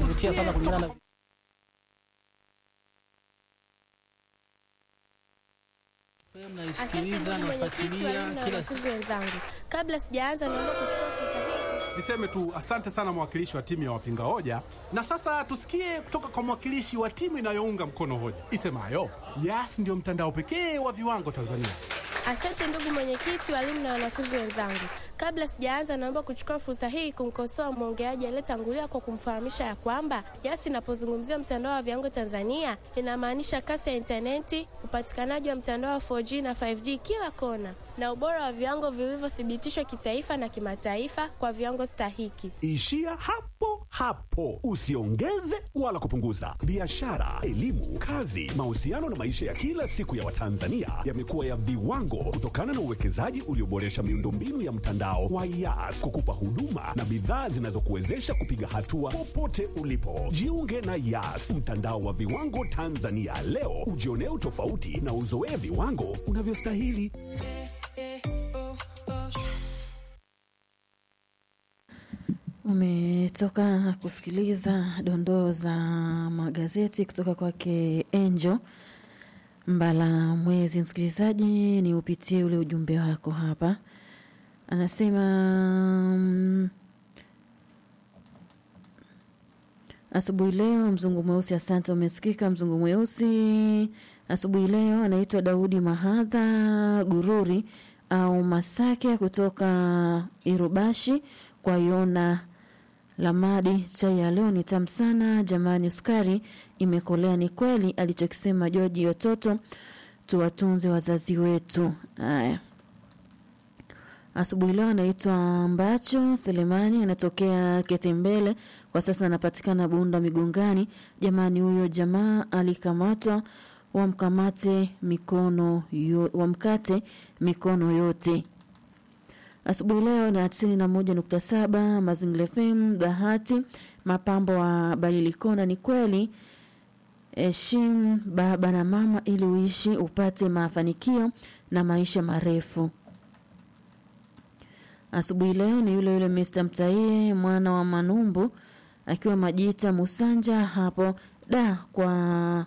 kuvutia sana kulingana na naisikiliza nafuatilia kila siku. wenzangu, kabla sijaanza, naomba kuchukua fursa hii Niseme tu asante sana mwakilishi wa timu ya wapinga hoja, na sasa tusikie kutoka kwa mwakilishi wa timu inayounga mkono hoja isemayo Yas ndio mtandao pekee wa viwango Tanzania. Asante ndugu mwenyekiti, walimu na wanafunzi wenzangu. Kabla sijaanza, naomba kuchukua fursa hii kumkosoa mwongeaji aliyetangulia kwa kumfahamisha ya kwamba Yas inapozungumzia mtandao wa viwango Tanzania inamaanisha kasi ya intaneti, upatikanaji wa mtandao wa 4G na 5G kila kona, na ubora wa viwango vilivyothibitishwa kitaifa na kimataifa kwa viwango stahiki. Ishia hapo hapo, usiongeze wala kupunguza. Biashara, elimu, kazi, mahusiano na maisha ya kila siku ya Watanzania yamekuwa ya viwango kutokana na uwekezaji ulioboresha miundombinu ya mtandao wa Yas kukupa huduma na bidhaa zinazokuwezesha kupiga hatua popote ulipo. Jiunge na Yas, mtandao wa viwango Tanzania leo, ujionee utofauti na uzoee viwango unavyostahili. Umetoka kusikiliza dondoo za magazeti kutoka kwake Angel Mbala Mwezi. Msikilizaji, ni upitie ule ujumbe wako hapa. Anasema mm, asubuhi leo mzungu mweusi. Asante, umesikika mzungu mweusi asubuhi leo. Anaitwa Daudi Mahadha Gururi au Masake kutoka Irubashi kwa Yona Lamadi. Chai ya leo ni tamu sana jamani, sukari imekolea. Ni kweli alichokisema Joji Yototo, tuwatunze wazazi wetu. Haya, asubuhi leo anaitwa Mbacho Selemani, anatokea Ketembele, kwa sasa anapatikana Bunda Migongani. Jamani, huyo jamaa alikamatwa, wamkamate mikono yo, wamkate mikono yote. Asubuhi leo na tisini na moja nukta saba Mazingira FM Bahati mapambo wa Balilikona. Ni kweli, heshimu baba na mama ili uishi upate mafanikio na maisha marefu. Asubuhi leo ni yule yule Mr. Mtaie mwana wa Manumbu akiwa Majita Musanja hapo da kwa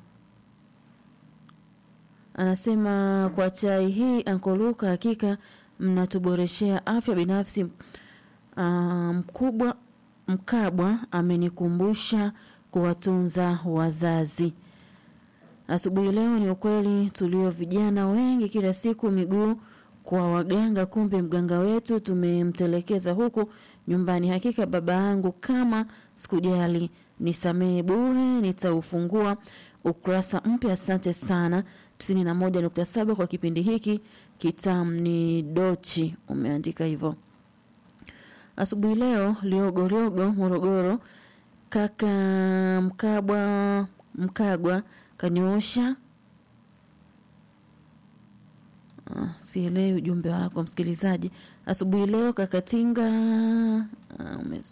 anasema kwa chai hii ankoluka, hakika mnatuboreshea afya binafsi. Ah, mkubwa Mkabwa amenikumbusha kuwatunza wazazi. Asubuhi leo ni ukweli tulio vijana wengi kila siku miguu kwa waganga, kumbe mganga wetu tumemtelekeza huku nyumbani. Hakika baba yangu, kama sikujali nisamehe bure, nitaufungua ukurasa mpya. Asante sana. tisini na moja nukta saba kwa kipindi hiki kitam ni dochi, umeandika hivyo. Asubuhi leo Liogo Liogo Morogoro, kaka Mkabwa Mkagwa kanyoosha Ah, sielewi ujumbe wako msikilizaji. Asubuhi leo kakatinga ah, umes-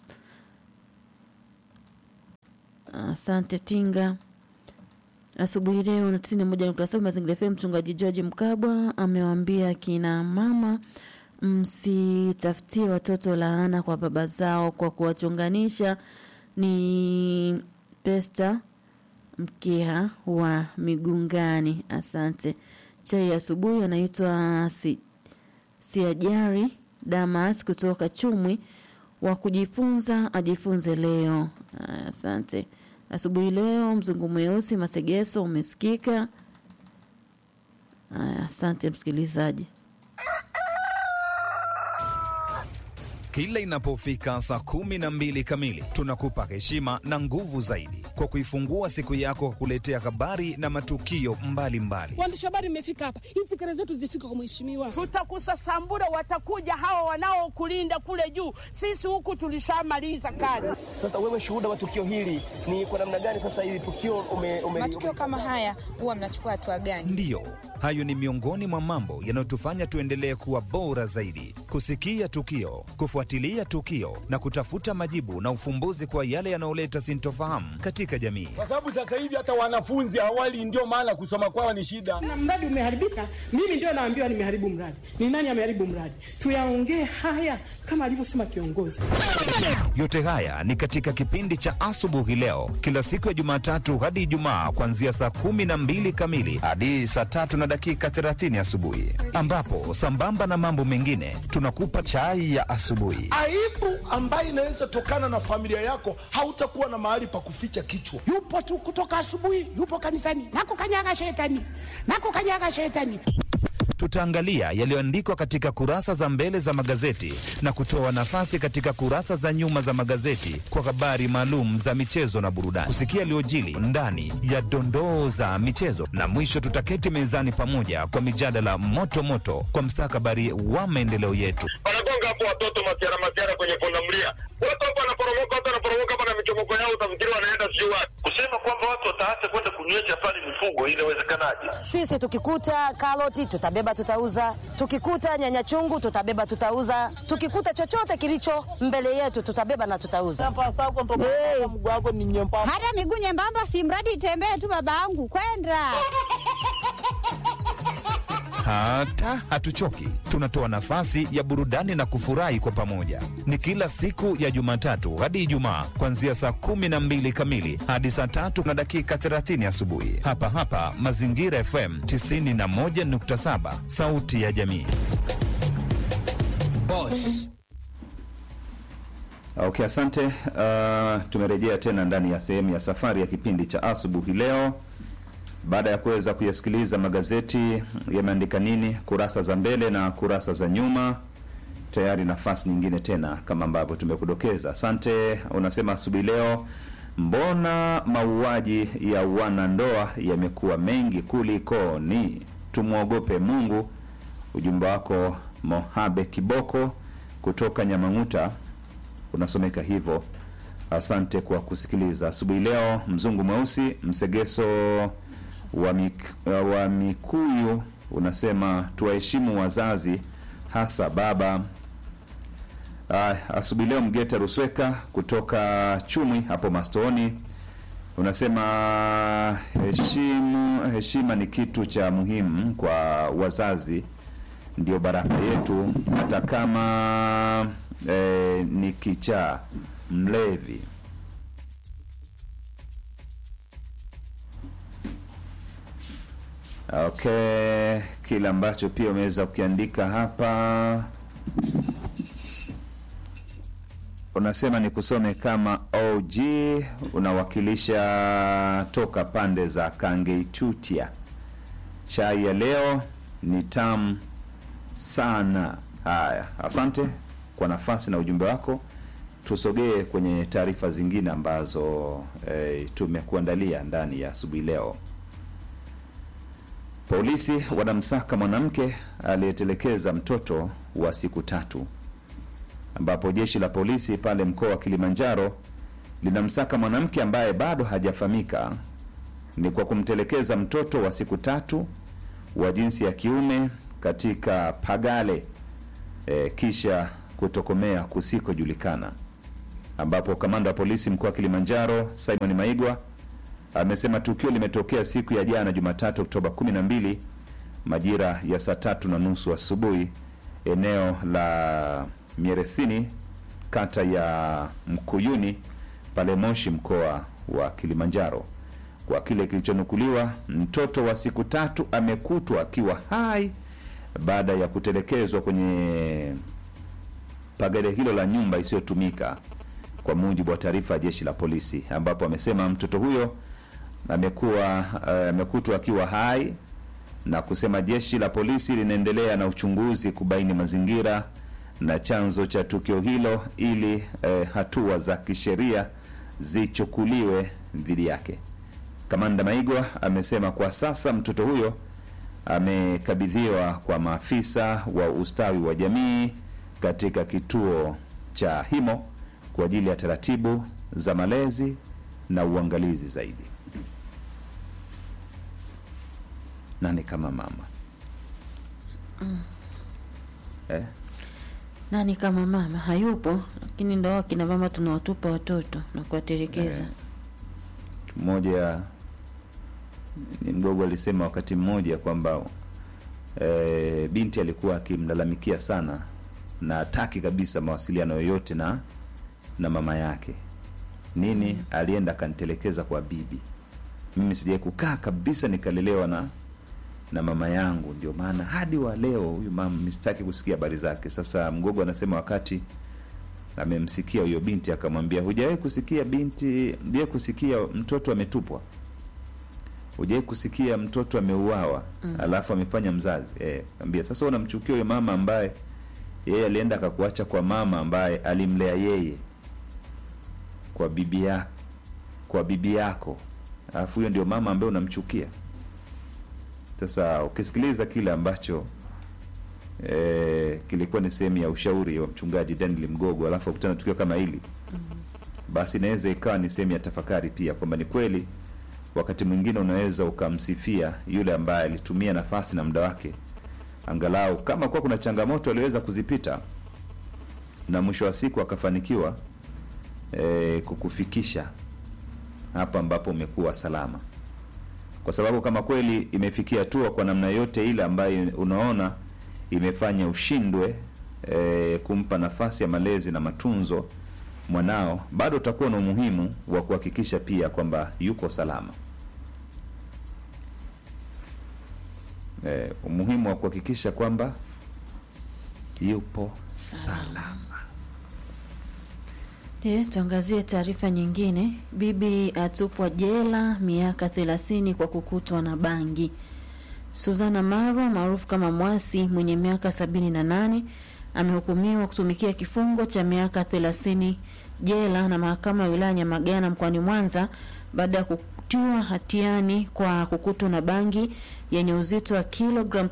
asante tinga. Asubuhi leo na tisini na moja nukta saba Mazingira FM, mchungaji George Mkabwa amewaambia kina mama msitafutie watoto laana kwa baba zao kwa kuwachonganisha. Ni Pesta Mkeha wa Migungani. Asante. Chai ya asubuhi anaitwa si, Siajari Damas kutoka Chumwi wa kujifunza ajifunze leo. Aya, Asante. Asubuhi leo mzungu mweusi Masegeso umesikika. Aya, Asante msikilizaji. Kila inapofika saa kumi na mbili kamili tunakupa heshima na nguvu zaidi kwa kuifungua siku yako kwa kuletea habari na matukio mbalimbali. Waandishi habari mmefika hapa, hizi kelele zetu zifike kwa mheshimiwa. Tutakusasambura, watakuja hawa wanaokulinda kule juu. Sisi huku tulishamaliza kazi. Sasa wewe shuhuda wa tukio hili ni kwa namna gani? Sasa hili tukio ume, ume, Matukio kama haya huwa mnachukua hatua gani? Ndiyo, hayo ni miongoni mwa mambo yanayotufanya tuendelee kuwa bora zaidi, kusikia tukio, kufuatilia kufuatilia tukio na kutafuta majibu na ufumbuzi kwa yale yanayoleta sintofahamu katika jamii. kwa sababu sasa hivi hata wanafunzi awali, ndio maana kusoma kwao ni shida. Na mradi umeharibika, mimi ndio naambiwa nimeharibu mradi. Ni nani ameharibu mradi? Tuyaongee haya kama alivyosema kiongozi. Yote haya ni katika kipindi cha asubuhi leo, kila siku ya Jumatatu hadi Ijumaa, kuanzia saa kumi na mbili kamili hadi saa tatu na dakika 30 asubuhi, ambapo sambamba na mambo mengine tunakupa chai ya asubuhi. aibu ambayo inaweza tokana na familia yako, hautakuwa na mahali pa kuficha kichwa. yupo tu kutoka asubuhi, yupo kanisani, nakukanyaga shetani, nakukanyaga shetani. Tutaangalia yaliyoandikwa katika kurasa za mbele za magazeti na kutoa nafasi katika kurasa za nyuma za magazeti kwa habari maalum za michezo na burudani, kusikia yaliyojili ndani ya dondoo za michezo, na mwisho tutaketi mezani pamoja kwa mijadala moto moto kwa mstakabali wa maendeleo yetu. wanagonga hapo watoto masiara masiara kwenye pundamilia, watu hapo wanaporomoka, watu wanaporomoka hapa na michomoko yao, utafikiri wanaenda sijui wapi. Kusema kwamba watu wataacha kwenda kunywesha pale mifugo, inawezekanaje? Sisi tukikuta karoti tutabeba tutauza, tukikuta nyanya chungu tutabeba tutauza, tukikuta chochote kilicho mbele yetu tutabeba na tutauza. Hey. Hata miguu nyembamba, si mradi itembee tu, babangu kwenda Hata hatuchoki, tunatoa nafasi ya burudani na kufurahi kwa pamoja. Ni kila siku ya Jumatatu hadi Ijumaa, kuanzia saa kumi na mbili kamili hadi saa tatu na dakika 30 asubuhi, hapa hapa Mazingira FM 91.7, sauti ya jamii. Boss. Okay, asante. Uh, tumerejea tena ndani ya sehemu ya safari ya kipindi cha asubuhi leo, baada ya kuweza kuyasikiliza magazeti yameandika nini, kurasa za mbele na kurasa za nyuma. Tayari nafasi nyingine tena, kama ambavyo tumekudokeza. Asante. Unasema asubuhi leo, mbona mauaji ya wanandoa yamekuwa mengi kulikoni? Tumwogope Mungu. Ujumbe wako Mohabe Kiboko kutoka Nyamang'uta unasomeka hivyo. Asante kwa kusikiliza asubuhi leo. Mzungu mweusi msegeso wa, mik, wa Mikuyu unasema tuwaheshimu wazazi, hasa baba. Ah, asubuhi leo Mgeta Rusweka kutoka Chumwi hapo Mastoni unasema heshimu, heshima ni kitu cha muhimu kwa wazazi, ndio baraka yetu, hata kama eh, ni kichaa mlevi. Okay, kile ambacho pia umeweza kukiandika hapa unasema ni kusome kama OG, unawakilisha toka pande za Kangeitutia. Chai ya leo ni tamu sana. Haya, asante kwa nafasi na ujumbe wako. Tusogee kwenye taarifa zingine ambazo eh, tumekuandalia ndani ya asubuhi leo. Polisi wanamsaka mwanamke aliyetelekeza mtoto wa siku tatu, ambapo jeshi la polisi pale mkoa wa Kilimanjaro linamsaka mwanamke ambaye bado hajafahamika ni kwa kumtelekeza mtoto wa siku tatu wa jinsi ya kiume katika Pagale e, kisha kutokomea kusikojulikana, ambapo kamanda wa polisi mkoa wa Kilimanjaro Simon Maigwa amesema tukio limetokea siku ya jana Jumatatu Oktoba 12 majira ya saa tatu na nusu asubuhi eneo la Mieresini kata ya Mkuyuni pale Moshi mkoa wa Kilimanjaro. Kwa kile kilichonukuliwa, mtoto wa siku tatu amekutwa akiwa hai baada ya kutelekezwa kwenye pagare hilo la nyumba isiyotumika, kwa mujibu wa taarifa ya jeshi la polisi, ambapo amesema mtoto huyo amekuwa eh, amekutwa akiwa hai na kusema jeshi la polisi linaendelea na uchunguzi kubaini mazingira na chanzo cha tukio hilo ili eh, hatua za kisheria zichukuliwe dhidi yake. Kamanda Maigwa amesema kwa sasa mtoto huyo amekabidhiwa kwa maafisa wa ustawi wa jamii katika kituo cha Himo kwa ajili ya taratibu za malezi na uangalizi zaidi. Nani kama mama Mm. eh? nani kama mama hayupo, lakini ndo akina mama tunawatupa watoto na kuwatelekeza. Eh, mmoja ni mgogo alisema wakati mmoja kwamba e, binti alikuwa akimlalamikia sana na hataki kabisa mawasiliano yoyote na na mama yake nini alienda akanitelekeza kwa bibi mimi sijai kukaa kabisa nikalelewa na na mama yangu ndio maana hadi wa leo huyu mama mistaki kusikia habari zake sasa mgogo anasema wakati amemsikia huyo binti akamwambia hujawahi kusikia binti hujawahi kusikia mtoto ametupwa hujawahi kusikia mtoto ameuawa Mm. alafu amefanya mzazi eh, ambia sasa unamchukia huyo mama ambaye yeye alienda akakuacha kwa mama ambaye alimlea yeye kwa bibi ya, kwa bibi yako alafu huyo ndio mama ambaye unamchukia sasa ukisikiliza kile ambacho eh, kilikuwa ni sehemu ya ushauri wa mchungaji daniel mgogo alafu akutana tukio kama hili basi inaweza ikawa ni sehemu ya tafakari pia kwamba ni kweli wakati mwingine unaweza ukamsifia yule ambaye alitumia nafasi na muda wake angalau kama kuwa kuna changamoto aliweza kuzipita na mwisho wa siku akafanikiwa e, kukufikisha hapa ambapo umekuwa salama kwa sababu kama kweli imefikia hatua kwa namna yote ile ambayo unaona imefanya ushindwe e, kumpa nafasi ya malezi na matunzo mwanao bado utakuwa na umuhimu wa kuhakikisha pia kwamba yuko salama e, umuhimu wa kuhakikisha kwamba yupo salama E, tuangazie taarifa nyingine. Bibi atupwa jela miaka thelathini kwa kukutwa na bangi. Suzana Marwa maarufu kama Mwasi mwenye miaka sabini na nane amehukumiwa kutumikia kifungo cha miaka thelathini jela na mahakama ya wilaya Nyamagana mkoani Mwanza baada ya kutiwa hatiani kwa kukutwa na bangi yenye uzito wa kilogram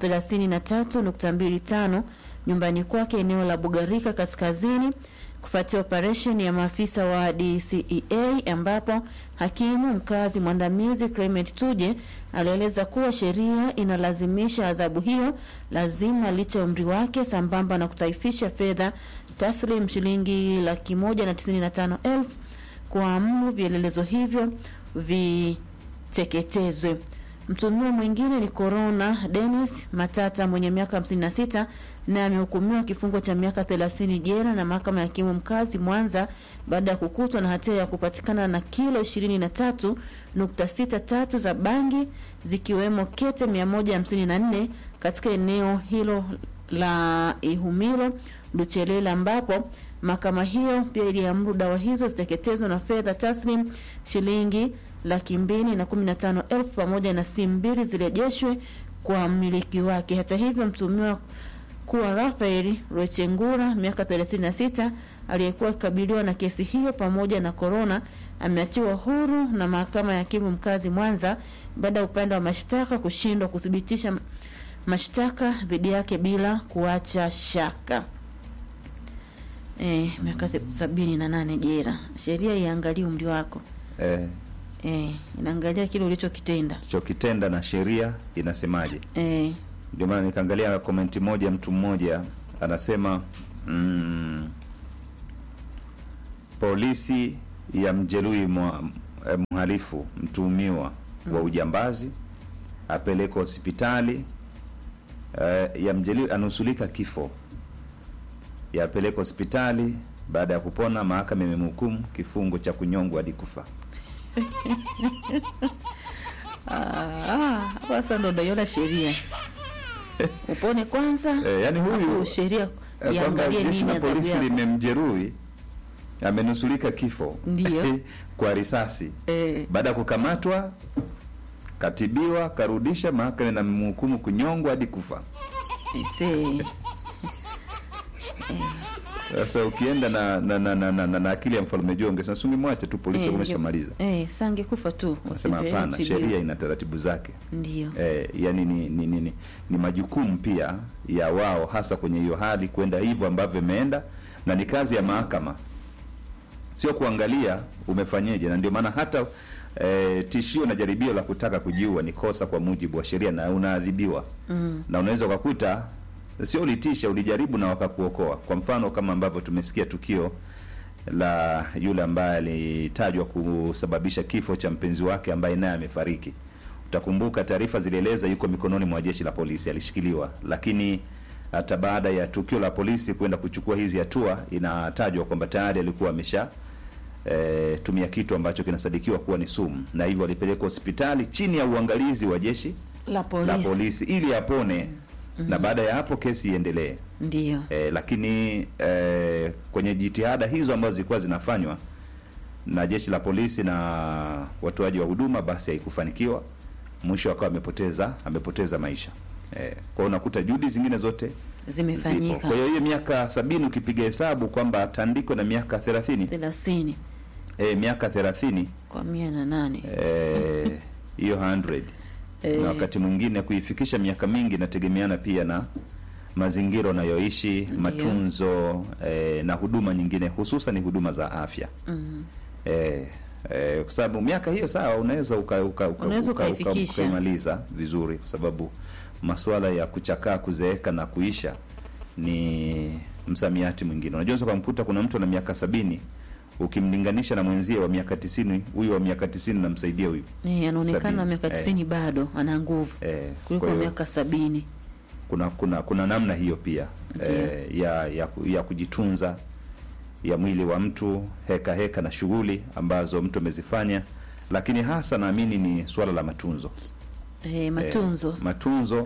33.25 nyumbani kwake eneo la Bugarika kaskazini kufuatia operesheni ya maafisa wa DCEA ambapo hakimu mkazi mwandamizi Clement Tuje alieleza kuwa sheria inalazimisha adhabu hiyo lazima licha ya umri wake sambamba na kutaifisha fedha taslim shilingi laki moja na tisini na tano elfu kuamuru vielelezo hivyo viteketezwe. Mtuhumiwa mwingine ni Corona Dennis Matata mwenye miaka 56 na amehukumiwa kifungo cha miaka 30 jela na mahakama ya hakimu mkazi Mwanza baada ya kukutwa na hatia ya kupatikana na kilo 23.63 za bangi zikiwemo kete 154 katika eneo hilo la Ihumilo Luchelela ambapo mahakama hiyo pia iliamuru dawa hizo ziteketezwe na fedha taslim shilingi laki mbili na kumi na tano elfu pamoja na simu mbili zirejeshwe kwa mmiliki wake. Hata hivyo, mtuhumiwa kuwa Rafael Rwechengura miaka 36 aliyekuwa akikabiliwa na kesi hiyo pamoja na korona ameachiwa huru na mahakama ya hakimu mkazi Mwanza baada ya upande wa mashtaka kushindwa kuthibitisha mashtaka dhidi yake bila kuacha shaka. Eh, miaka sabini na nane jera. Sheria iangalie umri wako. eh, Eh, inaangalia kile ulichokitenda. chokitenda na sheria inasemaje Eh, ndio maana nikaangalia komenti moja mtu mmoja anasema mm, polisi ya mjeruhi mwa- eh, mhalifu mtuhumiwa wa ujambazi apelekwa hospitali eh, ya mjeruhi anusulika kifo yapelekwa hospitali baada ya kupona mahakama imemhukumu kifungo cha kunyongwa hadi kufa ah, hapa sasa ndo naiona sheria. Upone kwanza. Eh, yani huyu alafu sheria eh, kwamba iangalie jeshi nini la adhabu polisi yako. limemjeruhi amenusulika kifo Ndio. kwa risasi Eh. baada ya kukamatwa katibiwa karudisha mahakama inamhukumu kunyongwa hadi kufa Aisee. sasa ukienda na na, na, na, na, na, na akili ya mfalme jonge sasa ungemwacha tu polisi Eh, wameshamaliza Eh, sange kufa tu. nasema wasipeleke hapana kutibiwa. sheria ina taratibu zake Ndio. eh, yani ni, ni, ni, ni, ni majukumu pia ya wao hasa kwenye hiyo hali kwenda hivyo ambavyo imeenda na ni kazi ya mahakama sio kuangalia umefanyeje na ndio maana hata eh, tishio na jaribio la kutaka kujiua ni kosa kwa mujibu wa sheria na unaadhibiwa Mm. na unaweza ukakuta sio ulitisha, ulijaribu na wakakuokoa. Kwa mfano kama ambavyo tumesikia tukio la yule ambaye alitajwa kusababisha kifo cha mpenzi wake ambaye naye amefariki. Utakumbuka taarifa zilieleza yuko mikononi mwa jeshi la polisi, alishikiliwa, lakini hata baada ya tukio la polisi kwenda kuchukua hizi hatua, inatajwa kwamba tayari alikuwa amesha e, tumia kitu ambacho kinasadikiwa kuwa ni sumu, na hivyo alipelekwa hospitali chini ya uangalizi wa jeshi la polisi, la polisi ili apone Mhm. na baada ya hapo kesi iendelee. Ndiyo. E, lakini e, kwenye jitihada hizo ambazo zilikuwa zinafanywa na jeshi la polisi na watoaji wa huduma, basi haikufanikiwa, mwisho akawa amepoteza amepoteza maisha. E, kwa hiyo unakuta juhudi zingine zote Zimefanyika. zipo. Kwa hiyo hiyo miaka sabini ukipiga hesabu kwamba tandiko na miaka thelathini thelathini e, miaka thelathini kwa mia na nane eh, hiyo 100 Eh. na wakati mwingine kuifikisha miaka mingi inategemeana pia na mazingira unayoishi, matunzo eh, na huduma nyingine, hususan huduma za afya Mhm. eh, eh, kwa sababu miaka hiyo sawa, unaweza uka, uka, uka, Unaweza uka, uka, ukaifikisha. ukaimaliza vizuri, kwa sababu masuala ya kuchakaa, kuzeeka na kuisha ni msamiati mwingine. Unajua, unaweza ukamkuta kuna mtu ana miaka sabini ukimlinganisha na mwenzie wa miaka tisini, huyu wa miaka tisini namsaidia huyu Eh, anaonekana Sabini. miaka Eh. tisini bado ana nguvu eh, kuliko kwa hiyo miaka sabini kuna kuna kuna namna hiyo pia eh, ya, ya ku- ya kujitunza ya mwili wa mtu heka heka na shughuli ambazo mtu amezifanya, lakini hasa naamini ni suala la matunzo eh, matunzo eh, matunzo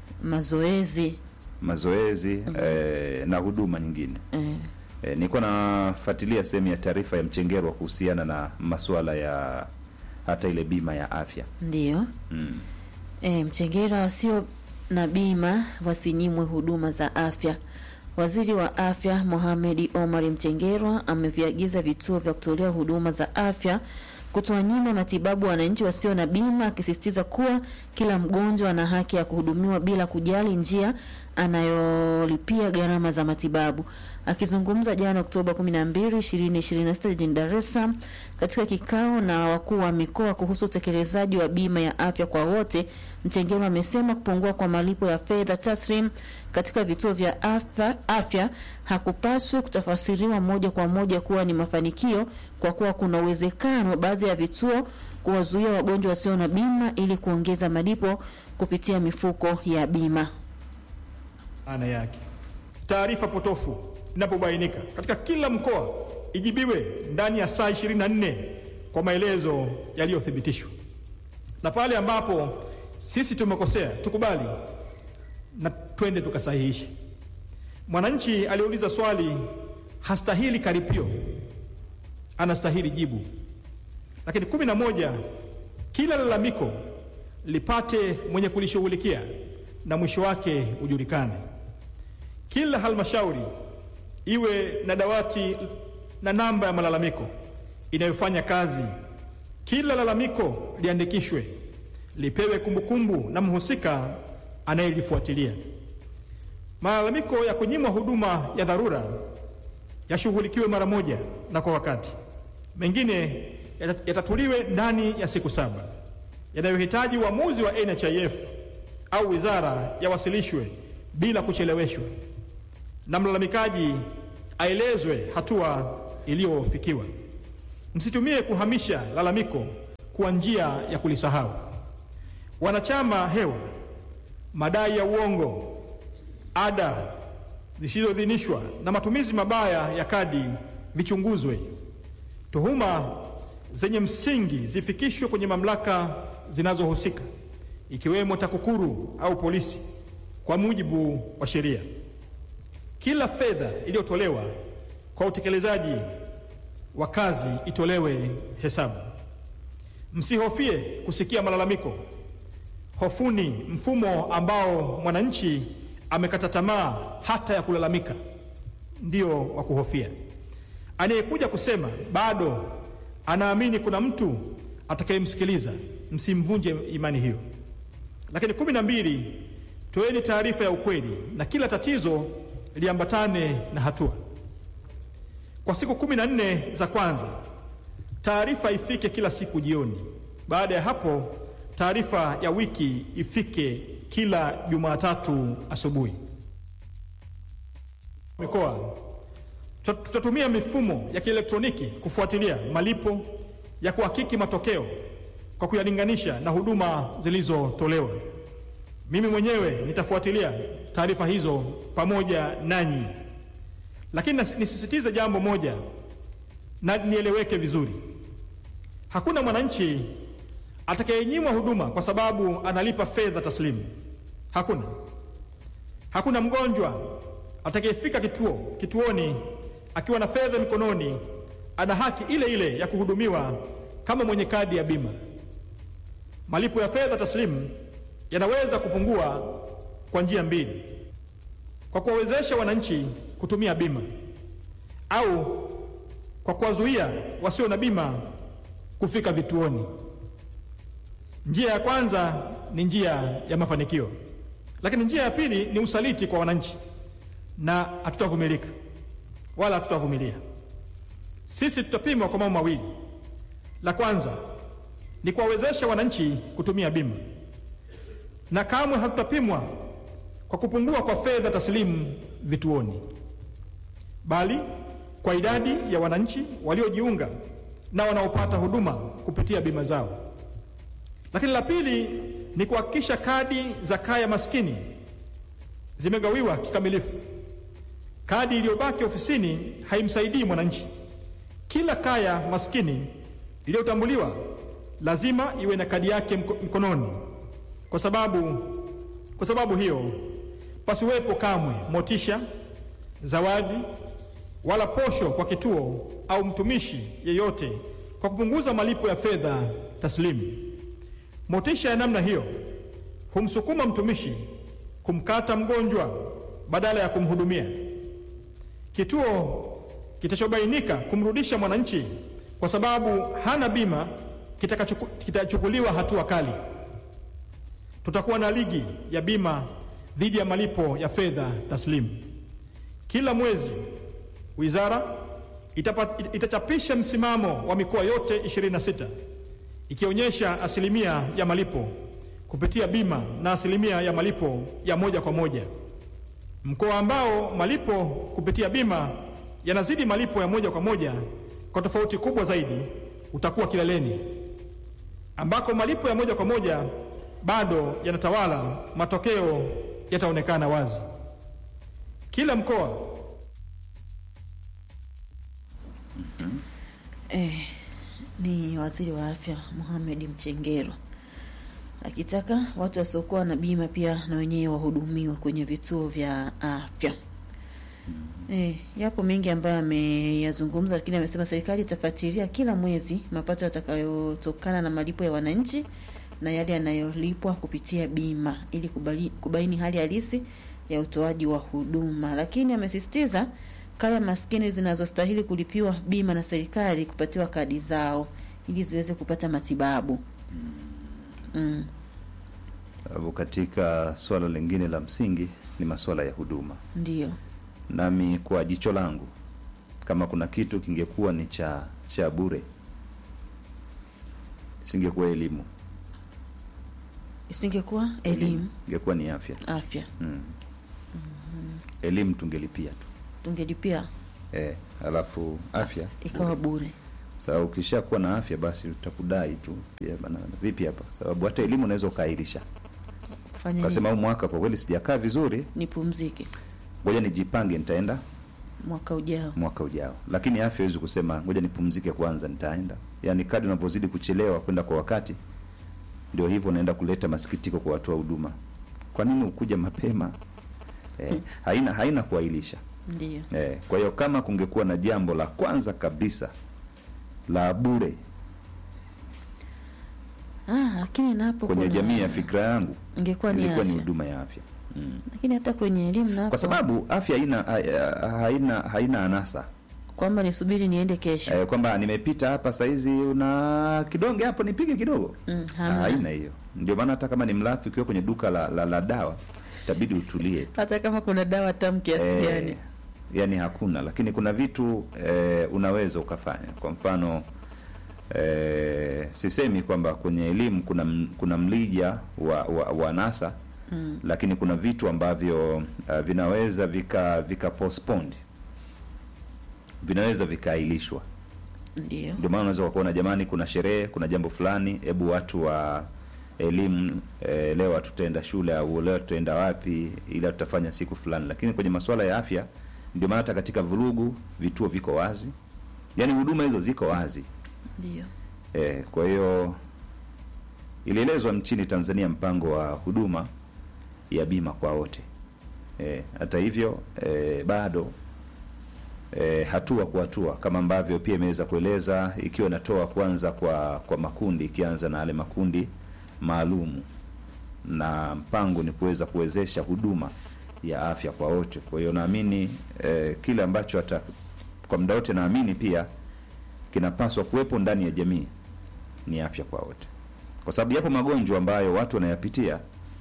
mazoezi mazoezi eh, na huduma nyingine eh, eh, nilikuwa nafuatilia sehemu ya taarifa ya Mchengerwa kuhusiana na masuala ya hata ile bima ya afya ndiyo mm. E, Mchengera wasio na bima wasinyimwe huduma za afya. Waziri wa Afya Mohamed Omar Mchengerwa ameviagiza vituo vya kutolea huduma za afya kutowanyima matibabu wananchi wasio na bima, akisisitiza kuwa kila mgonjwa ana haki ya kuhudumiwa bila kujali njia anayolipia gharama za matibabu. Akizungumza jana Oktoba 12, 2026 jijini Dar es Salaam katika kikao na wakuu wa mikoa kuhusu utekelezaji wa bima ya afya kwa wote, Mchengerwa amesema kupungua kwa malipo ya fedha taslim katika vituo vya afya, afya hakupaswi kutafasiriwa moja kwa moja kuwa ni mafanikio kwa kuwa kuna uwezekano baadhi ya vituo kuwazuia wagonjwa wasio na bima ili kuongeza malipo kupitia mifuko ya bima. maana yake. Taarifa potofu inapobainika katika kila mkoa ijibiwe ndani ya saa 24 kwa maelezo yaliyothibitishwa, na pale ambapo sisi tumekosea tukubali na twende tukasahihishe. Mwananchi aliyeuliza swali hastahili karipio, anastahili jibu. Lakini kumi na moja, kila lalamiko lipate mwenye kulishughulikia na mwisho wake ujulikane. Kila halmashauri iwe na dawati na namba ya malalamiko inayofanya kazi. Kila lalamiko liandikishwe, lipewe kumbukumbu na mhusika anayelifuatilia. Malalamiko ya kunyimwa huduma ya dharura yashughulikiwe mara moja na kwa wakati. Mengine yata- yatatuliwe ndani ya siku saba. Yanayohitaji uamuzi wa NHIF au wizara yawasilishwe bila kucheleweshwa, na mlalamikaji aelezwe hatua iliyofikiwa. Msitumie kuhamisha lalamiko kuwa njia ya kulisahau. Wanachama hewa, madai ya uongo, ada zisizoidhinishwa na matumizi mabaya ya kadi vichunguzwe. Tuhuma zenye msingi zifikishwe kwenye mamlaka zinazohusika ikiwemo TAKUKURU au polisi kwa mujibu wa sheria. Kila fedha iliyotolewa kwa utekelezaji wa kazi itolewe hesabu. Msihofie kusikia malalamiko. Hofuni mfumo ambao mwananchi amekata tamaa hata ya kulalamika, ndio wa kuhofia. Anayekuja kusema bado anaamini kuna mtu atakayemsikiliza, msimvunje imani hiyo. Lakini kumi na mbili, toeni taarifa ya ukweli na kila tatizo liambatane na hatua. Kwa siku kumi na nne za kwanza, taarifa ifike kila siku jioni. Baada ya hapo, taarifa ya wiki ifike kila Jumatatu asubuhi. mikoa tuta- tutatumia mifumo ya kielektroniki kufuatilia malipo ya kuhakiki matokeo kwa kuyalinganisha na huduma zilizotolewa. Mimi mwenyewe nitafuatilia taarifa hizo pamoja nanyi, lakini nas- nisisitize jambo moja na nieleweke vizuri: hakuna mwananchi atakayenyimwa huduma kwa sababu analipa fedha taslimu. Hakuna. Hakuna mgonjwa atakayefika kituo kituoni akiwa na fedha mikononi ana haki ile ile ya kuhudumiwa kama mwenye kadi ya bima. Malipo ya fedha taslimu yanaweza kupungua kwa njia mbili: kwa kuwawezesha wananchi kutumia bima au kwa kuwazuia wasio na bima kufika vituoni. Njia ya kwanza ni njia ya mafanikio, lakini njia ya pili ni usaliti kwa wananchi, na hatutavumilika wala hatutavumilia. Sisi tutapimwa kwa mambo mawili. La kwanza ni kuwawezesha wananchi kutumia bima, na kamwe hatutapimwa kwa kupungua kwa fedha taslimu vituoni, bali kwa idadi ya wananchi waliojiunga na wanaopata huduma kupitia bima zao. Lakini la pili ni kuhakikisha kadi za kaya maskini zimegawiwa kikamilifu. Kadi iliyobaki ofisini haimsaidii mwananchi. Kila kaya maskini iliyotambuliwa lazima iwe na kadi yake mko- mkononi. Kwa sababu, kwa sababu hiyo pasiwepo kamwe motisha, zawadi wala posho kwa kituo au mtumishi yeyote kwa kupunguza malipo ya fedha taslimu. Motisha ya namna hiyo humsukuma mtumishi kumkata mgonjwa badala ya kumhudumia. Kituo kitachobainika kumrudisha mwananchi kwa sababu hana bima kitakachuku- kitachukuliwa hatua kali. Tutakuwa na ligi ya bima dhidi ya malipo ya fedha taslimu. Kila mwezi wizara itapa, itachapisha msimamo wa mikoa yote 26 ikionyesha asilimia ya malipo kupitia bima na asilimia ya malipo ya moja kwa moja. Mkoa ambao malipo kupitia bima yanazidi malipo ya moja kwa moja kwa tofauti kubwa zaidi utakuwa kileleni, ambako malipo ya moja kwa moja bado yanatawala, matokeo yataonekana wazi. Kila mkoa Eh, ni waziri wa afya Mohamed Mchengero akitaka watu wasiokuwa na bima pia na wenyewe wahudumiwe kwenye vituo vya afya. Eh, yapo mengi ambayo ameyazungumza, lakini amesema serikali itafuatilia kila mwezi mapato yatakayotokana na malipo ya wananchi na yale yanayolipwa kupitia bima ili kubali, kubaini hali halisi ya utoaji wa huduma, lakini amesisitiza kaya maskini zinazostahili kulipiwa bima na serikali kupatiwa kadi zao ili ziweze kupata matibabu. Mm. Sababu katika swala lingine la msingi ni masuala ya huduma. Ndio. Nami kwa jicho langu, kama kuna kitu kingekuwa ni cha cha bure, singekuwa elimu, Isingekuwa elimu, ingekuwa ni afya. afya. Mm. Elimu tungelipia tu Tungelipia eh, alafu afya ikawa bure. sababu ukishakuwa na afya basi utakudai tu pia bana, vipi hapa? Sababu hata elimu unaweza ukaahirisha, Fanya ukasema huu nini? mwaka kwa kweli sijakaa vizuri, Nipumzike ngoja nijipange, nitaenda mwaka ujao. mwaka ujao. Lakini afya huwezi kusema ngoja nipumzike kwanza, nitaenda. Yaani kadri unavyozidi kuchelewa kwenda kwa wakati, ndio hivyo unaenda kuleta masikitiko kwa watu wa huduma. Kwa nini ukuja mapema? Eh, haina haina kuahirisha. Ndio. Eh, kwa hiyo kama kungekuwa na jambo la kwanza kabisa la bure Ah, lakini napo kwenye kuna- jamii ya fikra yangu ingekuwa ni ilikuwa ni afya. huduma ya afya mm. Lakini hata kwenye elimu napo kwa sababu afya haina ha- haina haina anasa kwamba nisubiri niende kesho. eh, kwamba nimepita hapa saizi una kidonge hapo nipige kidogo Mm, Ah, hamna. haina hiyo ndio maana hata kama ni mlafi ukiwa kwenye duka la, la, la dawa itabidi utulie Hata kama kuna dawa tamu kiasi Eh, gani. yani hakuna lakini kuna vitu eh, unaweza ukafanya kwa mfano eh, sisemi kwamba kwenye elimu kuna m- kuna mlija wa, wa, wa nasa Mm. lakini kuna vitu ambavyo uh, vinaweza vika vika postponed vinaweza vikaahirishwa Ndio. ndio maana unaweza kuona jamani kuna sherehe kuna jambo fulani hebu watu wa elimu eh, leo tutaenda shule au leo tutaenda wapi ila tutafanya siku fulani lakini kwenye masuala ya afya ndio maana hata katika vurugu vituo viko wazi yaani huduma hizo ziko wazi Ndio. eh, kwa hiyo ilielezwa nchini tanzania mpango wa huduma ya bima kwa wote eh, hata hivyo eh, bado eh, hatua kwa hatua kama ambavyo pia imeweza kueleza ikiwa inatoa kwanza kwa kwa makundi ikianza na yale makundi maalum na mpango ni kuweza kuwezesha huduma ya afya kwa wote kwa hiyo naamini eh, kile ambacho hata kwa muda wote naamini pia kinapaswa kuwepo ndani ya jamii ni afya kwa wote kwa sababu yapo magonjwa ambayo watu wanayapitia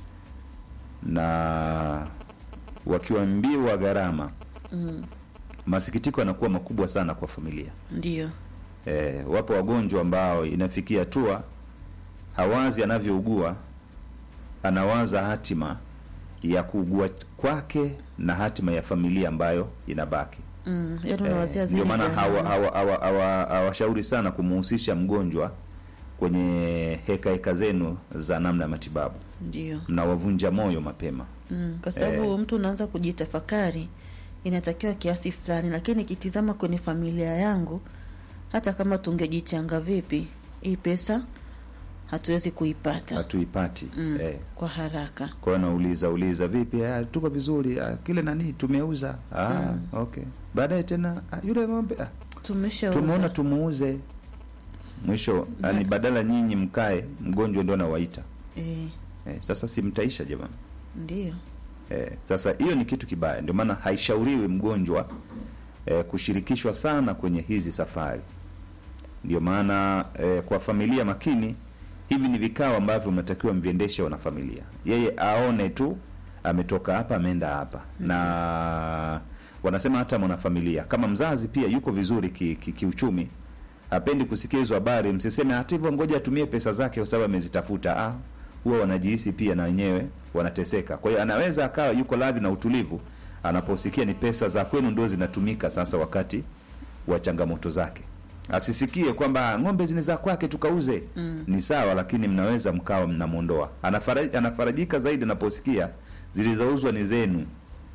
na wakiambiwa gharama Mm. masikitiko yanakuwa makubwa sana kwa familia Ndio. e, wapo wagonjwa ambao inafikia hatua hawazi anavyougua anawaza hatima ya kuugua kwake na hatima ya familia ambayo inabaki Mm. Yaani Eh, unawazia zile ndio maana gharama. hawa- hawa- hawa- hawa- hawashauri sana kumuhusisha mgonjwa kwenye heka heka zenu za namna ya matibabu Ndio. mnawavunja moyo mapema Mm. Kwa sababu Eh. mtu unaanza kujitafakari inatakiwa kiasi fulani, lakini nikitizama kwenye familia yangu, hata kama tungejichanga vipi, hii pesa hatuwezi kuipata hatuipati mm. eh. kwa haraka. kwa hiyo nauliza uliza vipi ah, tuko vizuri ah, kile nani tumeuza ah, Mm. okay baadaye tena ah, yule ng'ombe ah, Tumeshauza. tumeona tumuuze mwisho yani badala nyinyi mkae mgonjwa ndio anawaita Eh, eh, sasa simtaisha jamani ndio. Eh, sasa hiyo ni kitu kibaya, ndio maana haishauriwi mgonjwa eh, kushirikishwa sana kwenye hizi safari. Ndio maana eh, kwa familia makini, hivi ni vikao ambavyo mnatakiwa mviendeshe wana familia, yeye aone tu ametoka hapa ameenda hapa na wanasema hata mwanafamilia kama mzazi pia yuko vizuri ki, ki, kiuchumi hapendi kusikia hizo habari, msiseme hata hivyo, ngoja atumie pesa zake kwa sababu amezitafuta. Ah, huwa wanajihisi pia na wenyewe wanateseka. Kwa hiyo anaweza akawa yuko radhi na utulivu anaposikia ni pesa za kwenu ndio zinatumika sasa wakati wa changamoto zake, asisikie kwamba ng'ombe zini za kwake tukauze. Mm. Ni sawa, lakini mnaweza mkawa mnamwondoa. Anafaraji, anafarajika zaidi anaposikia zilizouzwa ni zenu.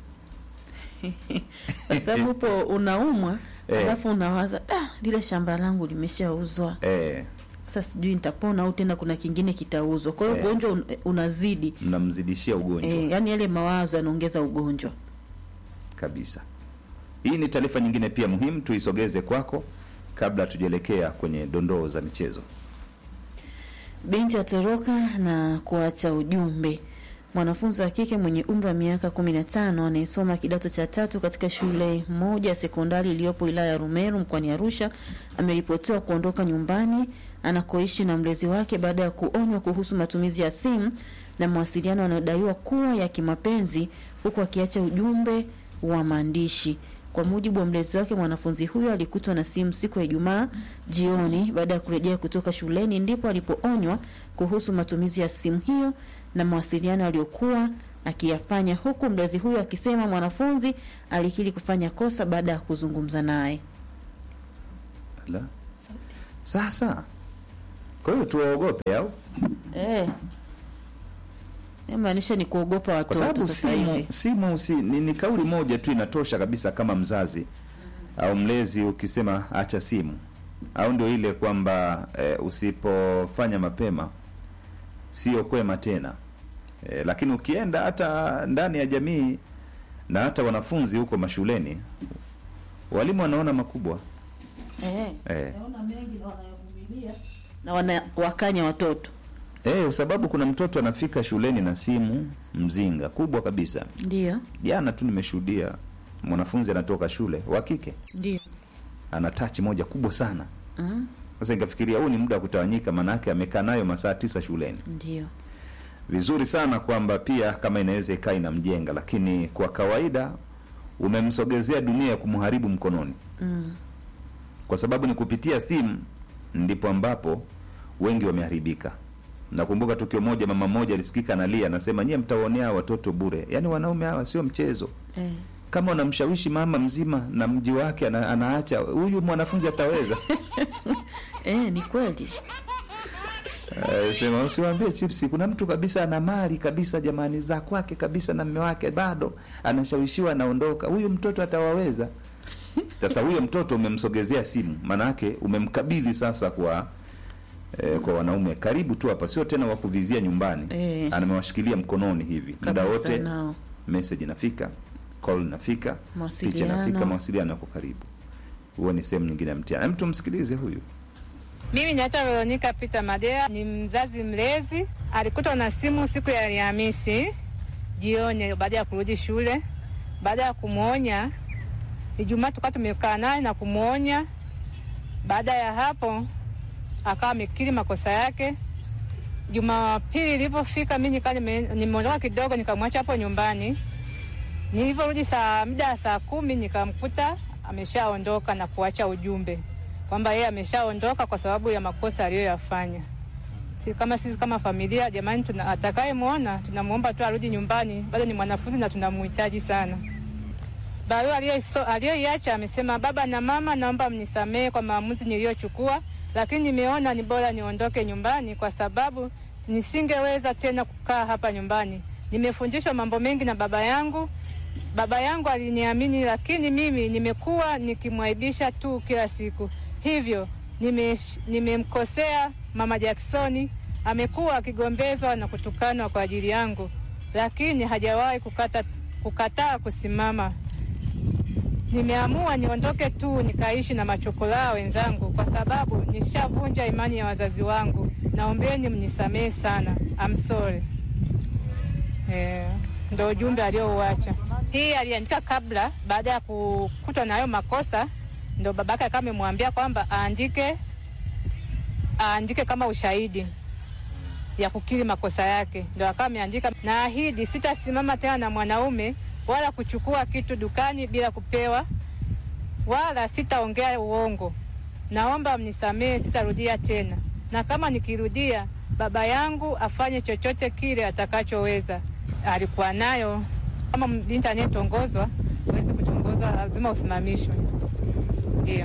Kwa sababu upo unaumwa Eh. alafu unawaza ah, lile shamba langu limeshauzwa Eh, sasa sijui nitapona au tena kuna kingine kitauzwa. Kwa hiyo Eh. ugonjwa un, unazidi mnamzidishia ugonjwa eh, yani yale mawazo yanaongeza ugonjwa. kabisa. Hii ni taarifa nyingine pia muhimu, tuisogeze kwako kabla tujaelekea kwenye dondoo za michezo. Binti atoroka na kuacha ujumbe. Mwanafunzi wa kike mwenye umri wa miaka 15 anayesoma kidato cha tatu katika shule moja ya sekondari iliyopo wilaya ya Rumeru mkoani Arusha ameripotiwa kuondoka nyumbani anakoishi na mlezi wake baada ya kuonywa kuhusu matumizi ya simu na mawasiliano yanayodaiwa kuwa ya kimapenzi huku akiacha ujumbe wa maandishi. Kwa mujibu wa mlezi wake, mwanafunzi huyo alikutwa na simu siku ya Ijumaa jioni baada ya kurejea kutoka shuleni, ndipo alipoonywa kuhusu matumizi ya simu hiyo na mawasiliano aliyokuwa akiyafanya, huku mlezi huyo akisema mwanafunzi alikiri kufanya kosa baada ya kuzungumza naye. La. Sasa kwa hiyo tuwaogope au? Eh, maanisha ni kuogopa Kwa watoto sababu sasa simu, hivi. simu si, ni, ni kauli moja tu inatosha kabisa kama mzazi au mlezi ukisema acha simu, au ndio ile kwamba eh, usipofanya mapema sio kwema tena eh, lakini ukienda hata ndani ya jamii na hata wanafunzi huko mashuleni walimu wanaona makubwa Eh, eh. na wanawakanya watoto Eh, kwa sababu kuna mtoto anafika shuleni na simu mzinga kubwa kabisa. ndio Jana tu nimeshuhudia mwanafunzi anatoka shule wa kike ndio ana tachi moja kubwa sana. mm, Sasa nikafikiria huu ni muda wa kutawanyika, maanake amekaa nayo masaa tisa shuleni. ndio Vizuri sana kwamba pia kama inaweza ikaa inamjenga, lakini kwa kawaida umemsogezea dunia ya kumharibu mkononi, mm, kwa sababu ni kupitia simu ndipo ambapo wengi wameharibika. nakumbuka tukio moja mama mmoja alisikika analia anasema nyie mtaonea hawa watoto bure yaani wanaume hawa sio mchezo eh. kama unamshawishi mama mzima na mji wake ana, anaacha huyu mwanafunzi ataweza eh, ni kweli Eh, sema usiwambie chipsi kuna mtu kabisa ana mali kabisa jamani za kwake kabisa na mme wake bado anashawishiwa anaondoka huyu mtoto atawaweza sasa huyo mtoto umemsogezea simu maanaake umemkabidhi sasa kwa eh, kwa wanaume karibu tu hapa sio tena wakuvizia nyumbani Eh. amewashikilia mkononi hivi muda Kabisa wote nao. message inafika call inafika picha Mawasiliano. inafika mawasiliano yako karibu huo ni sehemu nyingine ya mtihani Hem, tumsikilize huyu Mimi naitwa Veronica Peter Madea, ni mzazi mlezi. Alikutwa na simu siku ya Alhamisi jioni baada ya kurudi shule. Baada ya kumwonya, Ijumaa tukawa tumekaa naye na kumwonya. Baada ya hapo akawa amekiri makosa yake. Jumapili ilivyofika, mimi nikaa nime- nimeondoka kidogo, nikamwacha hapo nyumbani. Nilivyorudi saa mida ya saa kumi nikamkuta ameshaondoka na kuacha ujumbe kwamba yeye ameshaondoka kwa sababu ya makosa aliyoyafanya. Si kama sisi kama familia, jamani, tuna atakayemwona tunamwomba tu arudi nyumbani, bado ni mwanafunzi na tunamhitaji sana. Barua aliyoiso- aliyoiacha amesema, baba na mama, naomba mnisamehe kwa maamuzi niliyochukua, lakini nimeona ni bora niondoke nyumbani kwa sababu nisingeweza tena kukaa hapa nyumbani. Nimefundishwa mambo mengi na baba yangu. Baba yangu aliniamini, lakini mimi nimekuwa nikimwaibisha tu kila siku. Hivyo nimesh- nimemkosea mama Jacksoni. Amekuwa akigombezwa na kutukanwa kwa ajili yangu, lakini hajawahi kukata, kukataa kusimama. Nimeamua niondoke tu nikaishi na machokolaa wenzangu kwa sababu nishavunja imani ya wazazi wangu. Naombeni mnisamehe sana. I'm sorry. Eh, ndo ujumbe aliouacha. Hii aliandika kabla, baada ya kukutwa na hayo makosa, ndo babake akawa amemwambia kwamba aandike aandike kama ushahidi ya kukiri makosa yake, ndo akawa ameandika, naahidi sitasimama tena na mwanaume wala kuchukua kitu dukani bila kupewa, wala sitaongea uongo. Naomba mnisamehe, sitarudia tena, na kama nikirudia, baba yangu afanye chochote kile atakachoweza. Alikuwa nayo kama binti anayetongozwa, huwezi kutongozwa, lazima usimamishwe. Ndio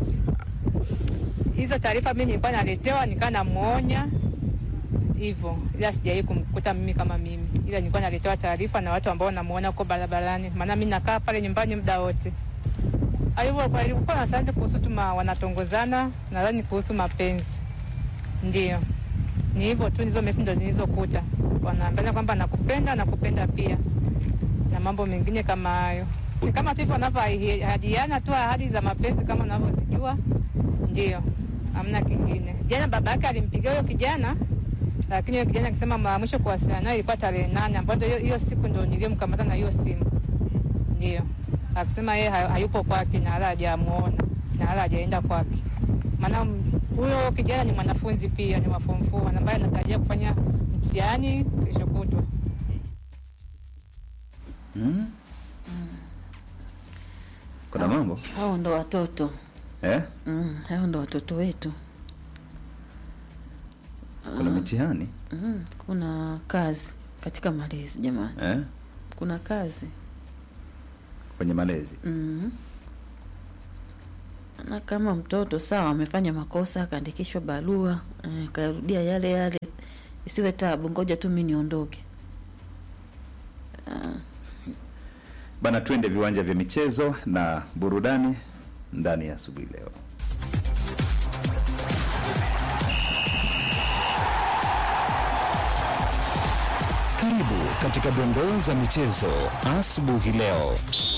hizo taarifa mimi nilikuwa naletewa, nikaa namuonya hivyo, ila sijawahi kumkuta mimi kama mimi, ila nilikuwa naletewa taarifa na watu ambao namuona huko barabarani, maana mimi nakaa pale nyumbani muda wote. Alivyokuwa alikuwa na santi kuhusu tu ma- wanatongozana, nadhani kuhusu mapenzi. Ndio ni hivyo tu, hizo mesi ndo zilizokuta, wanaambia kwamba nakupenda, nakupenda pia na mambo mengine kama hayo. Ni kama tu hivyo wanavyoahidiana tu ahadi za mapenzi kama unavyozijua, ndio, hamna kingine. Jana baba yake alimpigia huyo kijana, lakini huyo kijana akisema mara mwisho kuwasiliana naye ilikuwa tarehe nane, ambayo ndio hiyo- hiyo siku ndo niliyomkamata na hiyo simu, ndio akisema yeye ha- hayupo kwake na wala hajamuona na wala hajaenda kwake, maana m- huyo kijana ni mwanafunzi pia, ni wa form four ambaye anatarajia kufanya mtihani kesho kutwa. mm? kuna mambo hao ndo watoto eh? mm, hao ndo watoto wetu kuna mitihani mm, kuna kazi katika malezi jamani eh? kuna kazi kwenye malezi mm. na kama mtoto sawa amefanya makosa akaandikishwa barua eh, karudia yale yale isiwe tabu ngoja tu mi niondoke ah. bana twende viwanja vya michezo na burudani ndani ya asubuhi leo Karibu katika dondoo za michezo asubuhi leo.